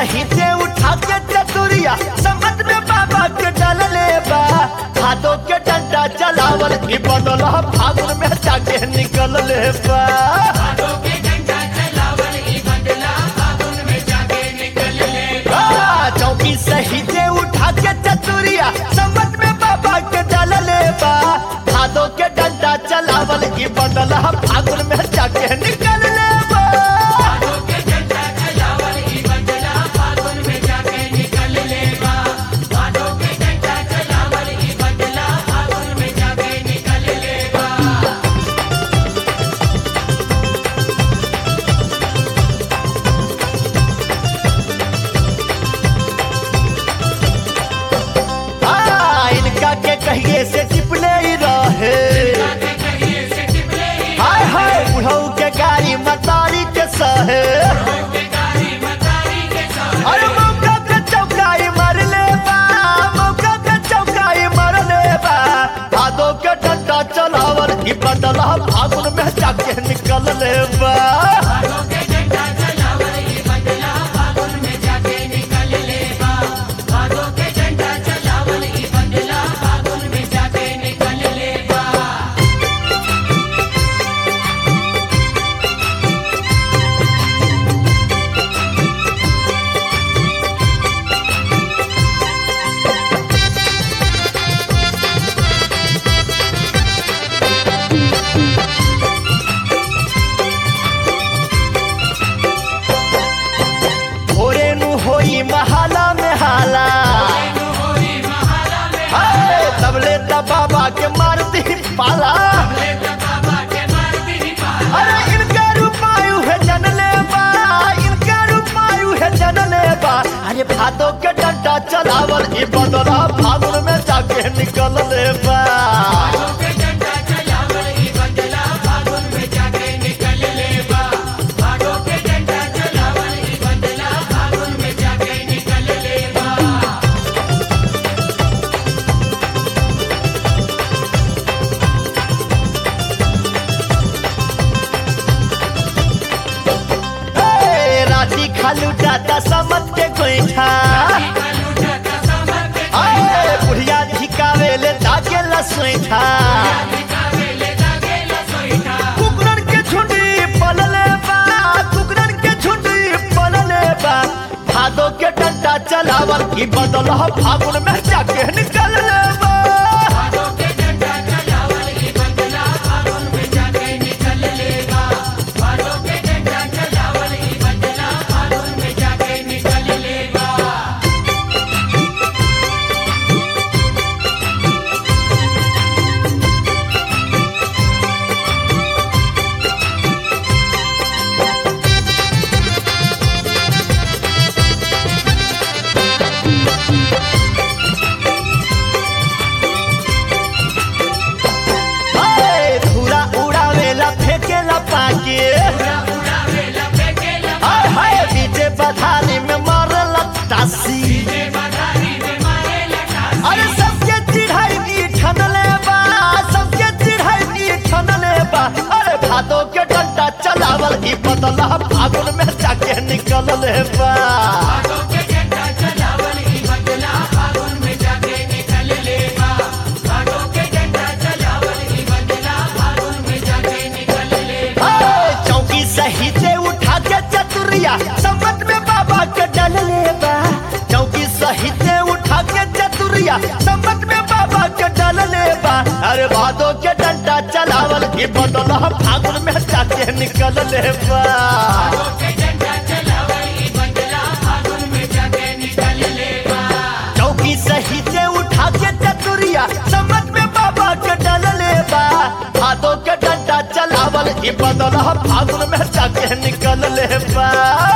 सहित उठा के चतुरिया समझ में बाबा के डलले बा भादो के डंडा चलावल ई बदल फागुन में जाके निकल ले बा आ, चौकी सहित उठा के चतुरिया समझ में बाबा के डलले बा भादो के डंडा चलावल ई बदल फागुन में जाके निकल ले बा आ, इनका के कहिए से चिपले ही रहे हाय हाय बुढ़ऊ के गाड़ी मतारी के सहे अरे मौका पे चौकाई मार ले बा मौका पे चौकाई मार ले बा भादो के डंडा चलावल ई बदला फागुन में जाके निकल ले बा भोरे नु होई महाला में हाला हाय, तबले तब बाबा के मारती पाला अरे इनका रूपायु है जनले बा इनका रूपायु है जनले बा अरे भादो के डंडा चलावल ई बदला फागुन में जाके निकल ले बा ए, राती खालू दादा समझ के गोईठा आए बुढ़िया झिकावे ले दागे लसोईठा कुकरन के झुंडी पलले बा कुकरन के झुंडी पलले बा भादो के डंडा चलावल की बदल फागुन में जाके निकल ले बा ए, धूरा उड़ावेला फेंकेला पाके हाय हाय डीजे बधानी में मारला तासी अरे सबके चिढ़ाई की ठनले बा सबके चिढ़ाई की ठनले बा अरे भादो के डंडा चलावल ई बदला फागुन में जाके निकल ले बा हाय, चौकी सही से उठा के चतुरिया समझ में बाबा के डल ले बा चौकी सही से उठा के चतुरिया समझ में बाबा के डल ले बा अरे भादो के डंडा चलावल की बदला फागुन में जाके निकल ले बा चौकी सही से उठा के चतुरिया समझ में बाबा के डल ले बा भादो के डंडा चलावल ई बदला फागुन में जाके निकल ले बा